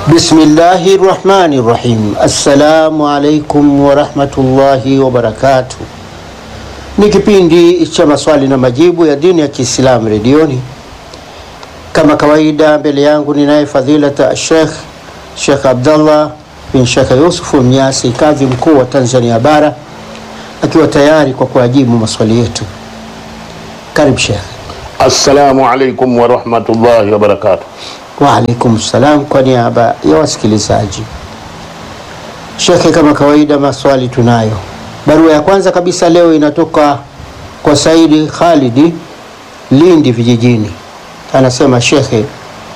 Bismillahi rahmani rahim. Assalamu alaikum warahmatullahi wabarakatuh. Ni kipindi cha maswali na majibu ya dini ya Kiislamu redioni. Kama kawaida, mbele yangu ninaye fadhilata Sheikh Sheikh Abdallah bin Sheikh Yusufu Mnyasi, kadhi mkuu wa Tanzania Bara, akiwa tayari kwa kuajibu maswali yetu. Karibu Sheikh. Assalamu alaikum warahmatullahi wabarakatuh. Waalaikum salam, kwa niaba ya wasikilizaji. Shekhe, kama kawaida maswali tunayo. Barua ya kwanza kabisa leo inatoka kwa Saidi Khalidi, Lindi vijijini. Anasema, shekhe,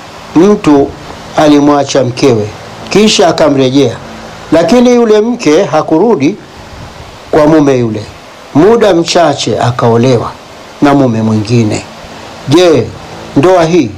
mtu alimwacha mkewe kisha akamrejea, lakini yule mke hakurudi kwa mume yule. Muda mchache akaolewa na mume mwingine. Je, ndoa hii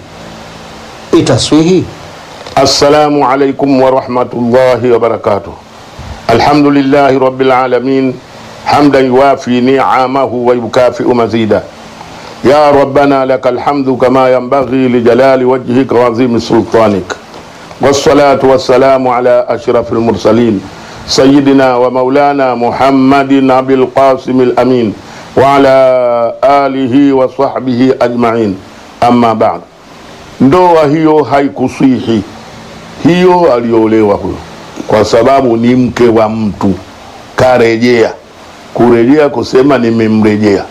itaswihi? Assalamu alaikum warahmatullahi wabarakatuh. Alhamdulillahi rabbil alamin hamdan yuwafi ni'amahu wa yukafi'u mazida ya rabbana lakal hamdu kama yanbaghi lijalali wajhika wa azimi sultanik wassalatu wassalamu ala ashrafil mursalin sayyidina wa maulana muhammadin abil qasim al amin wa ala alihi wa sahbihi ajma'in amma ba'd ndoa hiyo haikuswihi hiyo aliolewa huyo kwa sababu ni mke wa mtu karejea kurejea kusema nimemrejea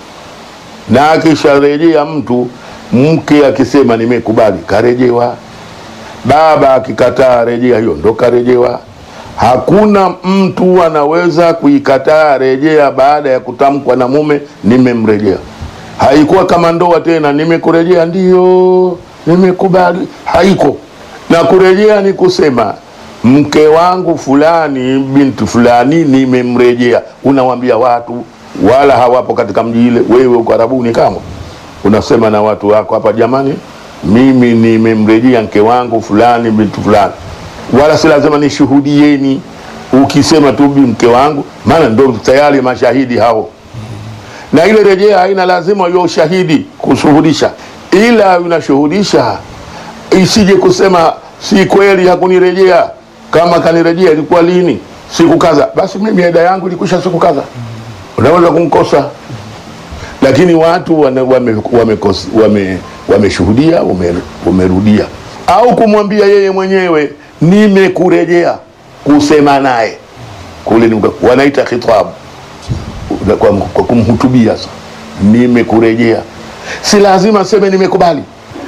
na akisharejea mtu mke akisema nimekubali karejewa baba akikataa rejea hiyo ndo karejewa hakuna mtu anaweza kuikataa rejea baada ya kutamkwa na mume nimemrejea haikuwa kama ndoa tena nimekurejea ndio nimekubali haiko na kurejea ni kusema mke wangu fulani binti fulani nimemrejea unawambia watu wala hawapo katika mji ile wewe uko arabuni kama unasema na watu wako hapa jamani mimi nimemrejea mke wangu fulani binti fulani wala si lazima nishuhudieni ukisema tu bi mke wangu maana ndo tayari mashahidi hao na ile rejea haina lazima hiyo ushahidi kushuhudisha ila unashuhudisha isije kusema si kweli hakunirejea kama kanirejea ilikuwa lini siku kadha basi mimi eda yangu ilikwisha siku kadha unaweza kumkosa lakini watu wameshuhudia wame, wame, wame wamerudia au kumwambia yeye mwenyewe nimekurejea kusema naye kule wanaita khitabu kwa, kwa kumhutubia sasa nimekurejea si lazima seme nimekubali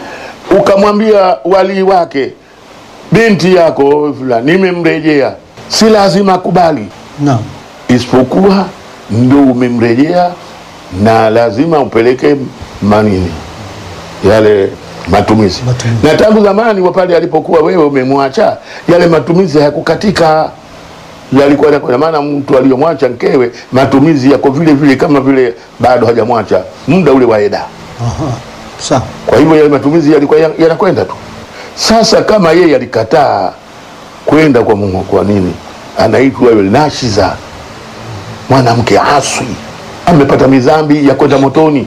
ukamwambia walii wake binti yako fulani nimemrejea si lazima akubali Naam. isipokuwa ndo umemrejea na lazima upeleke manini yale matumizi, Matumizi. na tangu zamani wa pale alipokuwa wewe umemwacha yale matumizi hayakukatika yalikuwa yanakwenda maana mtu aliyomwacha mkewe matumizi yako vile vile kama vile bado hajamwacha muda ule wa eda Aha. Sawa. kwa hivyo yale matumizi yalikuwa ya- yanakwenda tu sasa kama yeye alikataa kwenda kwa Mungu kwa nini anaitwa yule nashiza mwanamke aswi amepata mizambi ya kwenda motoni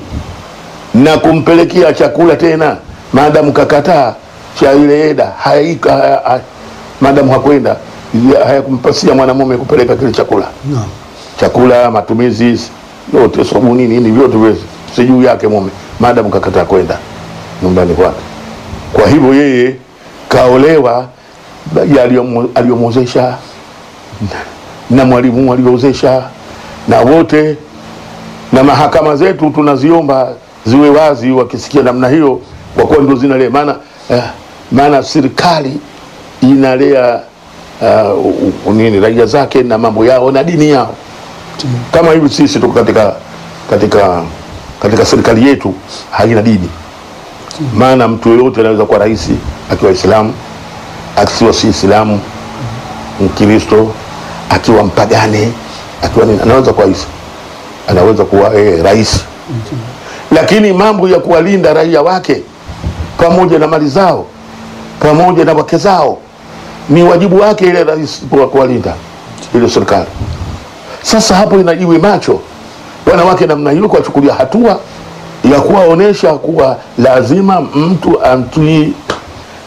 na kumpelekea chakula tena maadamu kakataa cha ile eda haika haya, haya, maadamu hakwenda ya- hayakumpasia mwanamume kupeleka kile chakula Naam. chakula matumizi yote sabuni nini vyote vile si juu yake mume maadamu kakataa kwenda nyumbani kwake kwa hivyo yeye kaolewa ya aliyomu- aliyomwozesha na mwalimu aliyoozesha na wote na mahakama zetu tunaziomba ziwe wazi wakisikia namna hiyo kwa kuwa ndio zinalea maana eh, maana serikali inalea uh, u- u- nini raia zake na mambo yao na dini yao kama hivi sisi tuko katika katika katika serikali yetu haina dini maana mtu yoyote anaweza kuwa rais akiwa islamu akiwa si islamu mkristo akiwa mpagane akiwa nini anaweza kuwa rais anaweza kuwa eh, rais lakini mambo ya kuwalinda raia wake pamoja na mali zao pamoja na wake zao ni wajibu wake ile rais kwa kuwalinda ile serikali sasa hapo inajiwe macho wanawake namna hiyo kuwachukulia hatua ya kuwaonesha kuwa lazima mtu amtii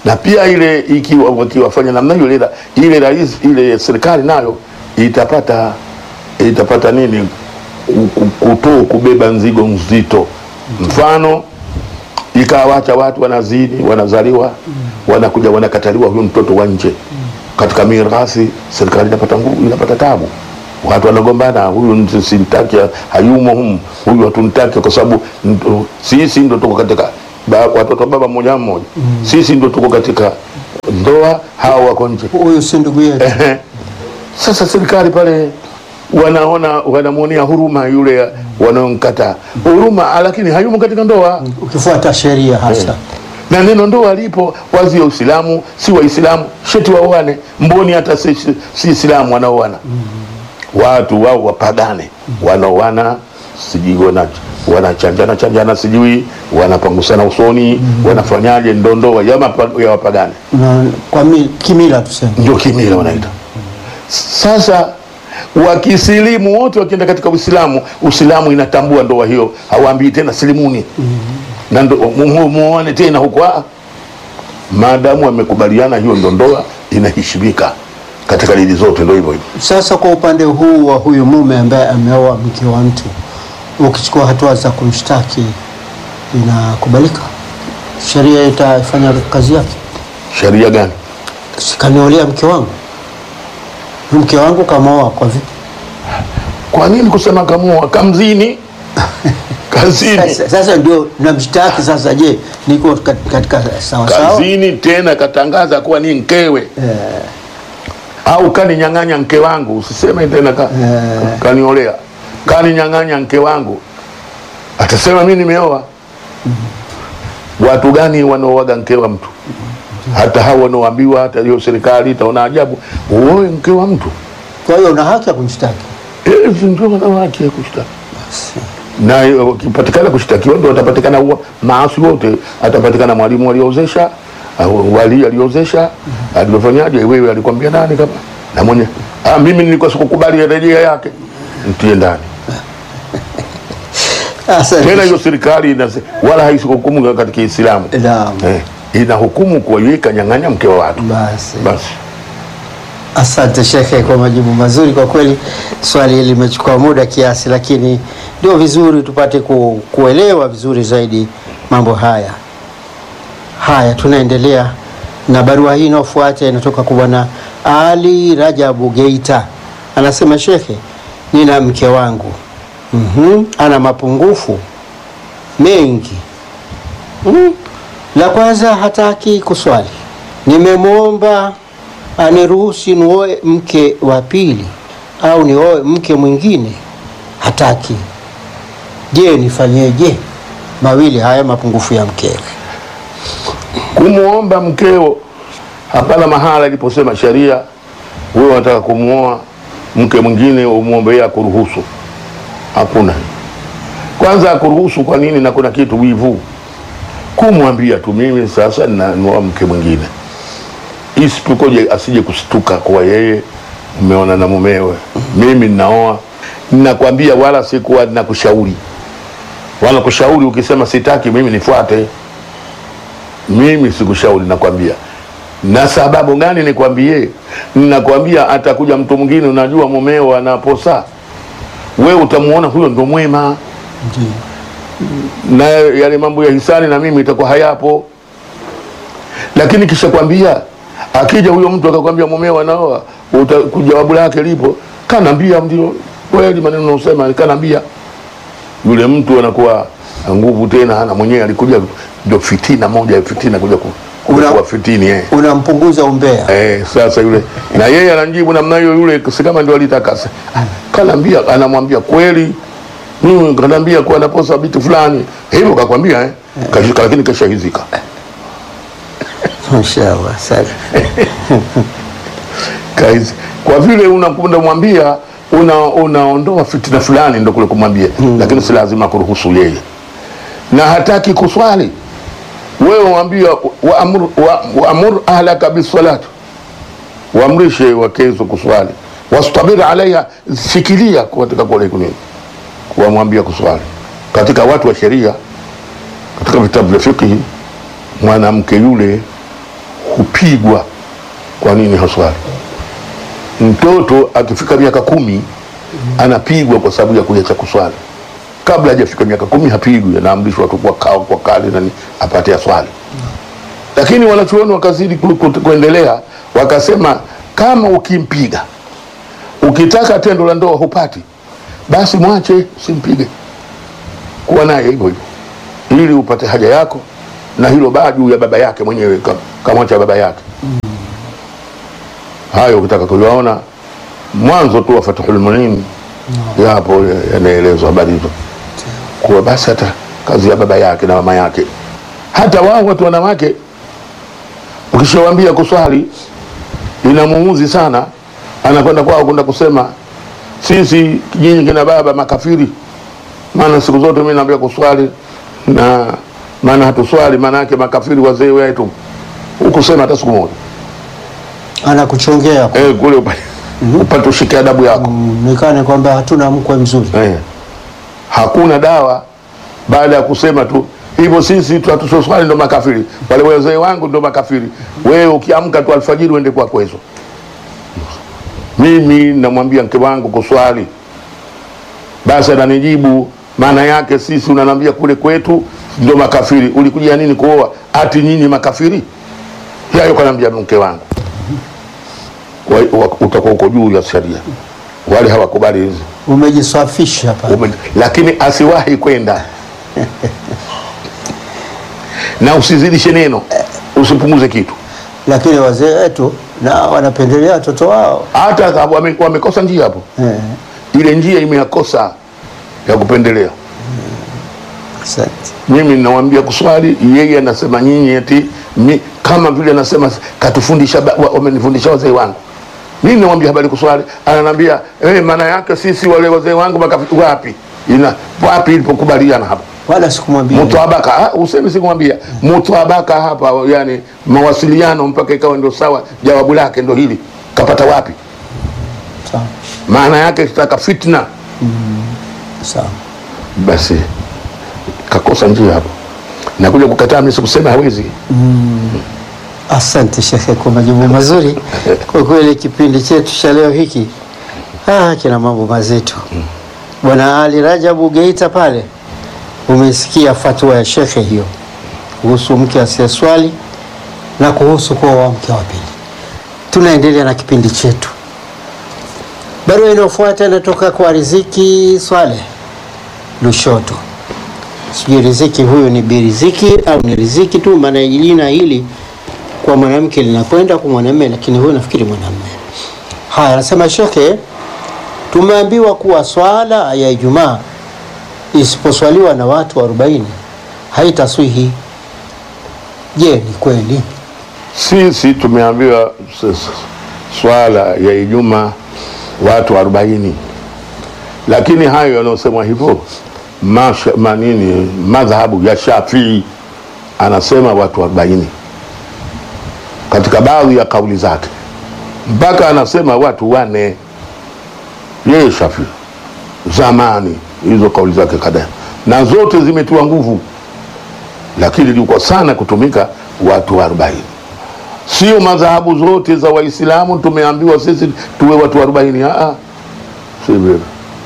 na pia ile ikiwa wakiwafanya namna hiyo ile ile rais ile serikali nayo itapata itapata nini kutoa kubeba mzigo mzito mfano ikawacha watu wanazini wanazaliwa wanakuja wanakataliwa huyu mtoto wa nje katika mirathi serikali inapata nguvu inapata tabu watu wanagombana huyu simtaki hayumo humu huyu hatumtaki kwa sababu ndo- sisi ndo tuko katika ba, watoto wa baba mmoja mmoja sisi ndo tuko katika ndoa hawa wako nje Huyu si ndugu yetu. Ehe. Sasa serikali pale wanaona wanamwonea huruma yule wanaomkataa huruma, lakini hayumo katika ndoa Ukifuata sheria hasa. na neno ndoa lipo wazi ya Uislamu, si Waislamu sheti waoane, mboni hata si si Islamu wanaoana watu wao wapagane, wanaoana sijui wana wanachanjana chanjana sijui wanapangusana usoni wanafanyaje, ndo ndoa ya, mapa- ya wapagane Na kwa mi, kimila tuseme. ndio kimila wanaita. Sasa wakisilimu wote wakienda katika Uislamu, Uislamu inatambua ndoa hiyo, hawaambii tena silimuni na ndo- mu- mu- muoane tena huko. ah. Maadamu wamekubaliana, hiyo ndo ndoa inaheshimika katika dini zote, ndo hivyo hivyo. Sasa kwa upande huu wa huyu mume ambaye ameoa mke wa mtu, ukichukua hatua za kumshtaki inakubalika? Sheria itafanya kazi yake? Sheria gani? Sikaniolea mke wangu, mke wangu kamoa kwa vipi? Kwa nini kusema kamua kamzini kazini Sasa, sasa ndio namshtaki sasa. Je, niko kat- katika sawa sawa? kazini tena katangaza kuwa ni mkewe Eh, au kaninyang'anya mke wangu, usiseme tena ka, Eh. kaniolea, kaninyang'anya mke wangu, atasema mi nimeoa. Watu gani wanaoaga mke wa mtu? Hata hao wanaoambiwa, hata hiyo serikali itaona ajabu, uoe mke wa mtu. Kwa hiyo una haki ya kumshtaki. Eh, ndio wana haki ya kushtaki na eh, wakipatikana kushtakiwa ndo watapatikana wa- maasi wote. Atapatikana mwalimu aliozesha, au wali aliozesha, aliofanyaje, wewe alikwambia nani kama na mwenye ah, mimi nilikuwa sikukubali rejea yake, mtie ndani Sasa tena. Hiyo serikali inase- wala haisikuhukumu katika Kiislamu Naam. eh, inahukumu kuwaiweka nyang'anya mke wa watu Basi. basi. Asante shekhe kwa majibu mazuri. Kwa kweli swali hili limechukua muda kiasi, lakini ndio vizuri tupate ku, kuelewa vizuri zaidi mambo haya. Haya, tunaendelea na barua hii inayofuata inatoka kwa bwana Ali Rajabu Geita, anasema shekhe, nina mke wangu mm ana mapungufu mengi mm. La kwanza hataki kuswali. Nimemwomba aniruhusi nioe mke wa pili au nioe mke mwingine, hataki. Je, nifanyeje? Mawili haya mapungufu ya mkewe. kumwomba mkeo hapana mahala iliposema sheria wewe unataka kumwoa mke mwingine umwombe yeye akuruhusu hakuna kwanza akuruhusu kwa nini na kuna kitu wivu kumwambia tu mimi sasa nanua mke mwingine isitukoje asije kustuka kwa yeye umeona na mumewe mimi ninaoa ninakwambia wala sikuwa nakushauri wala kushauri ukisema sitaki mimi nifuate mimi sikushauri, nakwambia. Na sababu gani nikwambie? Ninakwambia atakuja mtu mwingine, unajua mumeo anaposa, we utamuona huyo ndo mwema, Ndiyo. na yale mambo ya hisani na mimi itakuwa hayapo. Lakini kisha kwambia, akija huyo mtu akakwambia mumeo anaoa, uta- jawabu lake lipo, kanambia ndio kweli, maneno unasema kanambia yule mtu anakuwa na nguvu tena, hana mwenyewe, alikuja ndio fitina moja ya fitina kuja ku- kuja Una- kuwa fitini eh. Unampunguza umbea. Eh, sasa yule na yeye anamjibu namna hiyo, yule si kama ndio alitaka sa- kanambia, anamwambia kweli, mimi kanambia kuwa naposa vitu fulani hivyo, kakwambia eh, Kashi- lakini kashahizika Mashallah, asante. Kaizi. Kwa vile unakunda mwambia una unaondoa fitina fulani, ndo kule kumwambia lakini si lazima kuruhusu yeye, na hataki kuswali wewe mwambia waamur wa, waamur ahlaka bisalati, waamrishe wakezo kuswali, wastabir alaiha, fikiria katika kule kunini, wamwambia kuswali. Katika watu wa sheria, katika vitabu vya fikihi, mwanamke yule hupigwa. Kwa nini haswali? Mtoto akifika miaka kumi anapigwa kwa sababu ya kuacha kuswali. Kabla hajafika miaka kumi hapigwi, anaamrishwa tu kwa kao kwa kali nani apate aswali. Lakini wanachuoni wakazidi ku- ku- kuendelea, wakasema kama ukimpiga ukitaka tendo la ndoa hupati, basi mwache, usimpige, kuwa naye hivyo hivyo ili upate haja yako, na hilo baa juu ya baba yake mwenyewe, ka- kamwacha baba yake. Hayo ukitaka kuyaona mwanzo tu wa Fathul Muin yapo yanaelezwa habari hizo, kuwa basi hata kazi ya baba yake na mama yake, hata wao watu wanawake, ukishawambia kuswali inamuuzi sana, anakwenda kwao kwenda kusema sisi nyinyi kina baba makafiri, maana siku zote mimi naambia kuswali na maana hatuswali, maana yake makafiri wazee wetu, hukusema hata siku moja anakuchongea eh, kule upate, upate ushike adabu yako nikane kwamba hatuna mkwe mzuri. eh. Hakuna dawa baada ya kusema tu hivyo, sisi tu hatuswali ndo makafiri, wale wazee wangu ndo makafiri. Wewe ukiamka tu alfajiri uende kwa kwezo. Mimi namwambia mke wangu kuswali, basi ananijibu maana yake sisi unanambia kule kwetu ndo makafiri. Ulikuja nini kuoa? Ati nyinyi makafiri? Hayo kanambia mke wangu, Wa- wa- utakuwa uko juu ya sheria, wale hawakubali hizi Umejiswafisha pale. Ume- lakini asiwahi kwenda na usizidishe neno, usipunguze kitu. Lakini wazee wetu na wanapendelea watoto wao Hata kama wame- wamekosa njia hapo, eh. ile njia imeyakosa ya kupendelea. Asante. Mimi ninawambia kuswali, yeye anasema nyinyi eti mi, kama vile anasema katufundisha, ba- wa- wamenifundisha wazee wangu. Mimi nawambia habari kuswali, ananiambia eh, maana yake sisi wale wazee wangu makafi, wapi ina wapi ilipokubaliana hapo Wala sikumwambia mutwabaka ah, usemi sikumwambia mutwabaka hapa, yani mawasiliano mpaka ikawa ndio sawa. Jawabu lake ndo hili, kapata wapi? sawa Maana yake kitaka fitna, sawa. basi kakosa njia hapo, na kuja kukataa mimi sikusema hawezi. Asante shekhe kwa majibu mazuri. Kwa kweli kipindi chetu cha leo hiki ah, kina mambo mazito. Bwana Ali Rajabu Geita pale, umesikia fatwa ya shekhe hiyo kuhusu mke asiyeswali na kuhusu kuoa mke wa pili. Tunaendelea na kipindi chetu. Barua inayofuata inatoka kwa Riziki Swaleh Lushoto. Sijui Riziki huyu ni Biriziki au ni Riziki tu, maana jina hili kwa mwanamke linakwenda kwa mwanamume, lakini huyu nafikiri mwanamume. Haya, anasema shekhe, tumeambiwa kuwa swala ya Ijumaa isiposwaliwa na watu 40 haitaswihi. Je, ni kweli? Sisi tumeambiwa s- s- swala ya Ijumaa watu arobaini, lakini hayo yanayosemwa hivyo masha- manini, madhhabu ya Shafii anasema watu arobaini katika baadhi ya kauli zake, mpaka anasema watu wane. Yeye Shafii zamani, hizo kauli zake kadhaa, na zote zimetiwa nguvu, lakini liko sana kutumika watu arobaini sio madhahabu zote za Waislamu tumeambiwa sisi tuwe watu arobaini. Ah, si vile.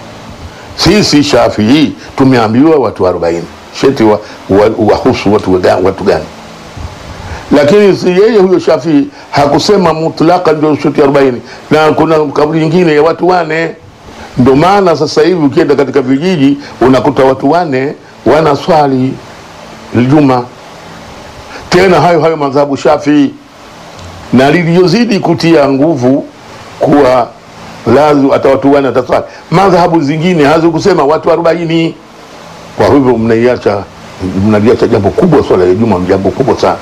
Sisi Shafii tumeambiwa watu arobaini, sheti wa, wa, wahusu watu, wega- watu gani? Lakini si yeye huyo Shafii hakusema mutlaka ndio sheti arobaini, na kuna kauli nyingine ya watu wane. Ndio maana sasa hivi ukienda katika vijiji unakuta watu wane wanaswali Ijumaa, tena hayo hayo madhahabu Shafii na liliyozidi kutia nguvu kuwa lazima hata watu wane wataswali. Madhahabu zingine hazikusema watu arobaini. Kwa hivyo mnaiacha mnaliacha jambo kubwa, swala ya Ijumaa jambo kubwa sana.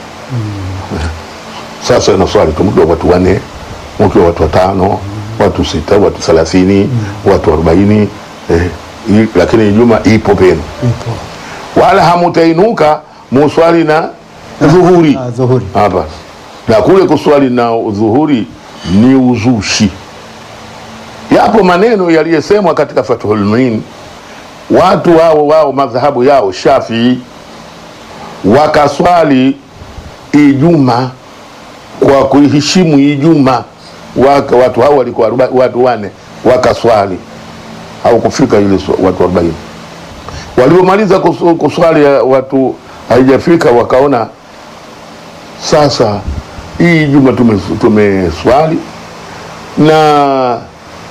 Sasa inaswali tu mkiwa watu wane, mkiwa watu watano, watu sita, watu thelathini, watu arobaini eh, i- lakini Ijumaa ipo penu, Ipo. wala hamutainuka muswali na dhuhuri Ah, dhuhuri. hapa na kule kuswali na dhuhuri ni uzushi. Yapo maneno yaliyosemwa katika Fathul Muin, watu wao wao madhahabu yao Shafii wakaswali Ijuma kwa kuiheshimu Ijumaa waka watu hao walikuwa aroba- watu wane wakaswali au kufika ile swa- watu 40 waliomaliza kusu- kuswali ya watu haijafika wakaona sasa hii juma tume- tumeswali na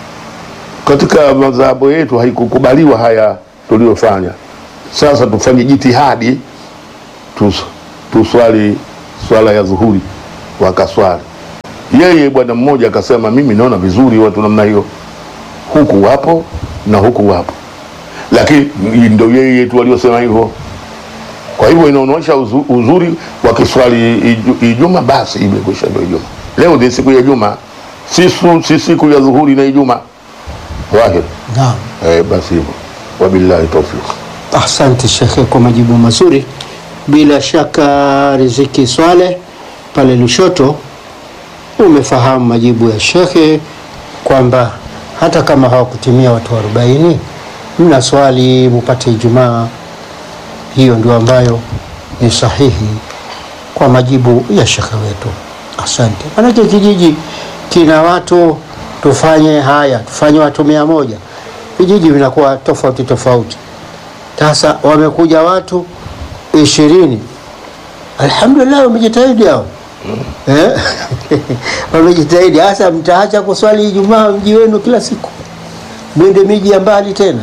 katika madhahabu yetu haikukubaliwa haya tuliyofanya sasa tufanye jitihadi tus, tuswali swala ya dhuhuri wakaswali yeye bwana mmoja akasema mimi naona vizuri watu namna hiyo huku wapo na huku wapo lakini ndo yeye tu waliosema hivyo kwa hivyo inaonyesha uzu- uzuri wa kiswali iju- Ijuma, basi imekwisha, ndio Ijuma. Leo ni siku ya Juma, si, su- si siku ya dhuhuri na Ijuma. Wahid Naam. eh, basi hivyo, wabillahi tawfiq. Asante shekhe kwa majibu mazuri. Bila shaka Riziki Swale pale Lushoto, umefahamu majibu ya shekhe kwamba hata kama hawakutimia watu 40 mna swali mupate Ijumaa. Hiyo ndio ambayo ni sahihi kwa majibu ya shekhe wetu. Asante. Manake kijiji kina watu, tufanye haya, tufanye watu mia moja, vijiji vinakuwa tofauti tofauti. Sasa wamekuja watu ishirini, alhamdulillah, wamejitahidi hao eh? wamejitahidi. Hasa mtaacha kuswali Ijumaa mji wenu kila siku, mwende miji ya mbali tena?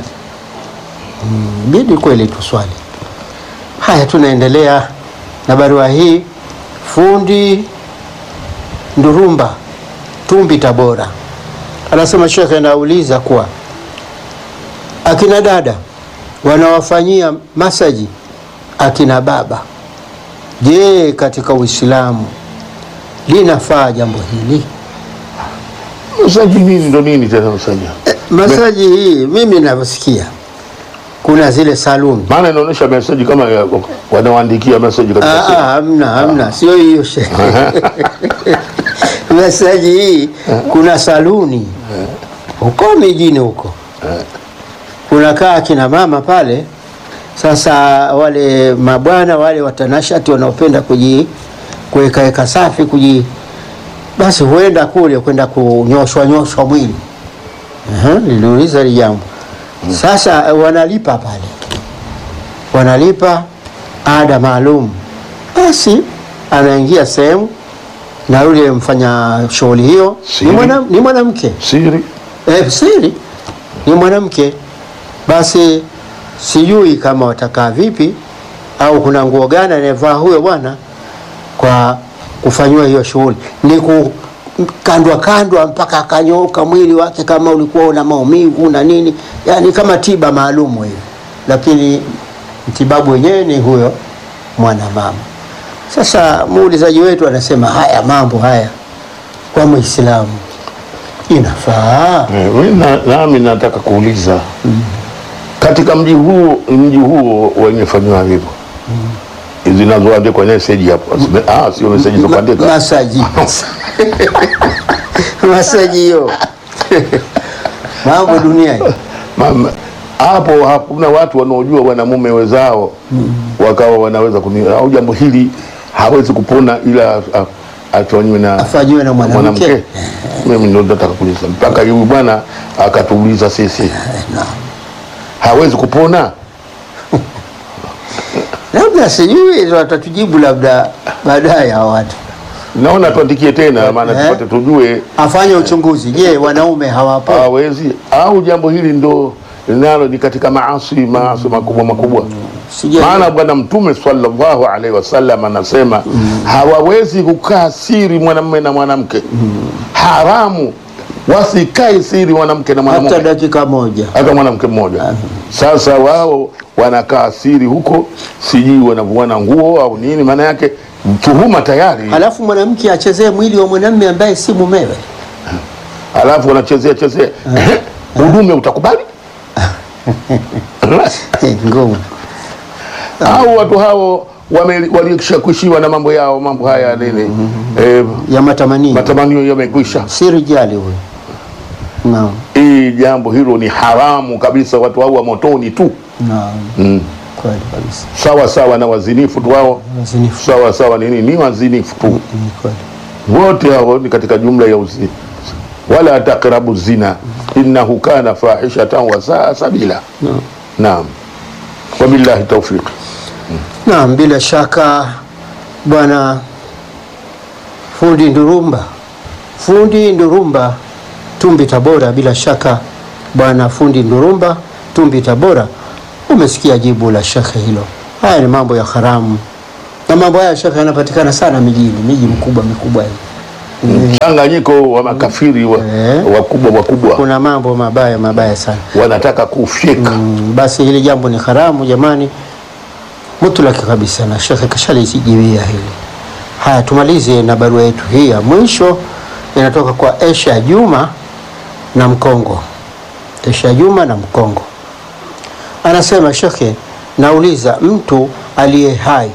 Mm, bidi kweli tuswali. Haya, tunaendelea na barua hii. Fundi Ndurumba, Tumbi, Tabora, anasema shekhe, anauliza kuwa akina dada wanawafanyia masaji akina baba, je, katika Uislamu linafaa jambo hili? Msaji nini ndo nini tena msaji? Eh, masaji hii mimi navyosikia kuna zile saluni Maana inaonyesha meseji kama ya- wanaoandikia meseji katika Ah, simu. ah, hamna hamna, sio hiyo shehe. Masaji hii kuna saluni huko mijini huko, kunakaa akina mama pale. Sasa wale mabwana wale watanashati wanaopenda kuji kuwekaweka safi kuji, basi huenda kule kwenda kunyoshwa nyoshwa mwili. Aha, Niliuliza hili jambo sasa, eh, wanalipa pale, wanalipa ada maalum, basi anaingia sehemu na yule mfanya shughuli hiyo ni Siri. mwana- ni mwanamke Siri eh, siri ni mwanamke. Basi sijui kama watakaa vipi au kuna nguo gani anayevaa huyo bwana kwa kufanyiwa hiyo shughuli, ni kukandwa kandwa mpaka akanyooka mwili wake, kama ulikuwa una maumivu na nini, yani kama tiba maalumu hiyo, lakini mtibabu wenyewe ni huyo mwanamama. Sasa muulizaji wetu anasema haya mambo haya kwa Muislamu inafaa? Eh, mimi na- nami nataka kuuliza katika mji huo mji huo wenyefanyiwa hivyo zinazoandikwa meseji hapo ah, sio meseji za Ma- kuandika masaji masaji hiyo mambo dunia hii. Mama, hapo hakuna watu wanaojua wanamume wezao wakawa wanaweza kuni au jambo hili hawezi kupona ila a- afanyiwe na Afanyiwe na mwanamke. Mimi ndo nataka kuuliza mpaka huyu bwana akatuuliza sisi hawezi kupona. labda sijui watatujibu labda baadaye hawa watu Naona tuandikie tena, maana Eh. tupate tujue afanye uchunguzi je wanaume hawapo hawezi au jambo hili ndo nalo ni katika maasi maasi makubwa makubwa Sija- maana bwana mtume sallallahu alaihi wasallam anasema hawawezi kukaa siri mwanamume na mwanamke haramu wasikae siri mwanamke na hata mwanamume dakika moja hata mwanamke mmoja sasa wao wanakaa siri huko sijui wanavuana nguo au nini maana yake tuhuma tayari halafu mwanamke achezee mwili wa mwanamume ambaye si mumewe alafu wanachezea chezea udume utakubali ngumu au watu hao wame- walishakwishiwa na mambo yao mambo haya nini eh, ya matamanio matamanio yamekwisha si rijali huyo naam hii jambo hilo ni haramu kabisa watu hao wa motoni tu naam mm. kweli kabisa sawa sawa na wazinifu tu wao wazinifu sawa sawa nini ni wazinifu tu ni kweli wote hao ni katika jumla ya uzi wala taqrabu zina innahu kana fahishatan wa saa sabila Naam. naam wabillahi taufiq Naam, bila shaka bwana fundi Ndurumba, fundi Ndurumba Tumbi Tabora, bila shaka bwana fundi Ndurumba Tumbi Tabora, umesikia jibu la shekhe hilo. Haya ni mambo ya haramu, na mambo haya shekhe yanapatikana sana mijini, miji mikubwa mikubwa hii. mchanganyiko wa makafiri wa- Eh. wakubwa wakubwa Kuna mambo mabaya mabaya sana. wanataka kufyeka Mm, basi hili jambo ni haramu jamani, mutlaki kabisa, na shekhe kashalizijibia hili. Haya, tumalize na barua yetu hii ya mwisho, inatoka kwa Esha Juma na Mkongo. Esha Juma na Mkongo anasema, shekhe, nauliza, mtu aliye hai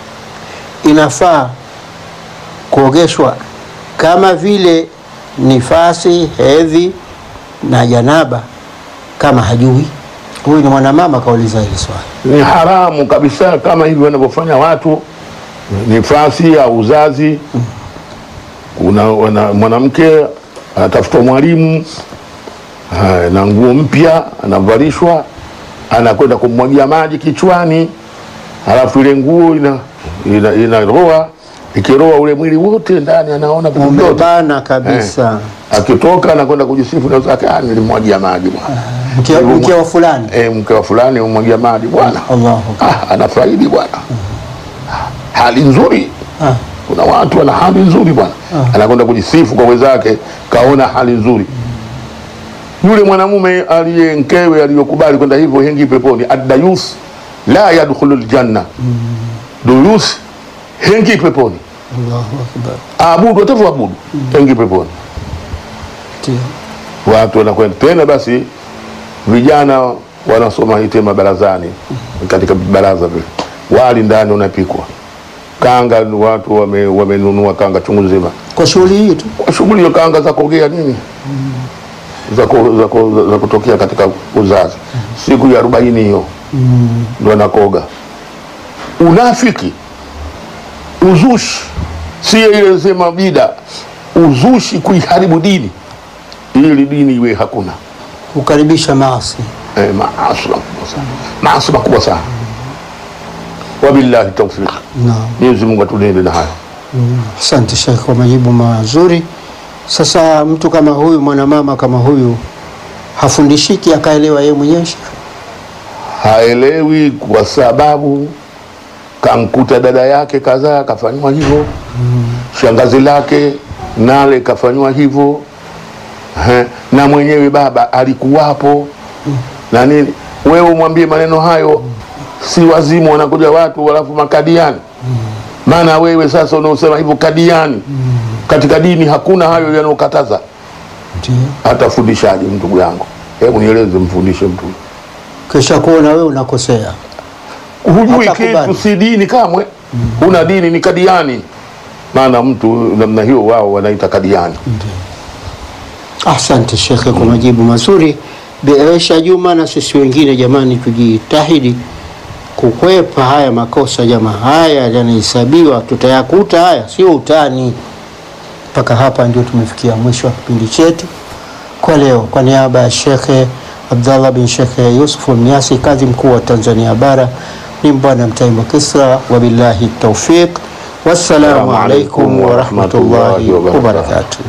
inafaa kuogeshwa kama vile nifasi, hedhi na janaba kama hajui? Huyu ni mwanamama kauliza hili swali. ni haramu kabisa kama hivi wanavyofanya watu nifasi au uzazi kuna wana- mwanamke anatafuta mwalimu haya, na nguo mpya anavalishwa anakwenda kumwagia maji kichwani halafu ile nguo ina, ina, inaroa ikiroa ule mwili wote ndani anaona vitu vyote Umebana kabisa. akitoka anakwenda kujisifu na zake "Ah, nilimwagia maji bwana Mke, mke wa fulani. eh, mke wa fulani umwagia maji bwana Allahu akbar. ah, anafaidi bwana hali nzuri Ah, kuna watu wana hali nzuri bwana anakwenda kujisifu kwa wenzake kaona hali nzuri yule mwanamume aliye mkewe aliyokubali kwenda hivyo hengi peponi addayus la yadkhulu ljanna duyus hengi peponi Allahu akbar. abudu atavyoabudu hengi peponi Ndio. watu wanakwenda tena basi vijana wanasoma hii tema barazani katika baraza vile wali ndani unapikwa kanga watu wame- wamenunua kanga chungu nzima Kwa shughuli hii tu. kwa shughuli ya kanga za kuogea nini za, ku, za, ku, za kutokea katika uzazi siku ya arobaini hiyo ndo anakoga unafiki uzushi si ile sema bida uzushi kuiharibu dini ili dini iwe hakuna Kukaribisha maasi. eh, maasi makubwa sana maasi makubwa sana wabillahi taufiq Naam. mwenyezi mungu atulinde na hayo Asante Sheikh kwa majibu mazuri. Sasa mtu kama huyu mwanamama kama huyu hafundishiki akaelewa yeye mwenyewe Sheikh? haelewi kwa sababu kamkuta dada yake kadhaa kafanywa hivyo shangazi lake nale kafanywa hivyo Ehe, na mwenyewe baba alikuwapo na nini wewe umwambie maneno hayo si wazimu wanakuja watu alafu makadiani maana wewe sasa unaosema hivyo kadiani katika dini hakuna hayo yanayokataza Ndio. hata fundishaji ndugu yangu hebu nieleze mfundishe mtu Kisha kuona wewe unakosea. hujui Hatakubali. kitu si dini kamwe una dini ni kadiani maana mtu namna hiyo wao wanaita kadiani Asante shekhe kwa majibu mazuri. Beesha Juma, na sisi wengine jamani, tujitahidi kukwepa haya makosa jamaa, haya yanahesabiwa, tutayakuta haya, sio utani. Mpaka hapa ndio tumefikia mwisho wa kipindi chetu kwa leo. Kwa niaba ya Shekhe Abdallah bin Shekhe Yusuf Mnyasi, kadhi mkuu wa Tanzania Bara, ni Mbwana Mtaimba Kisra, wabillahi taufiq, wassalamu alaikum warahmatullahi wabarakatuh.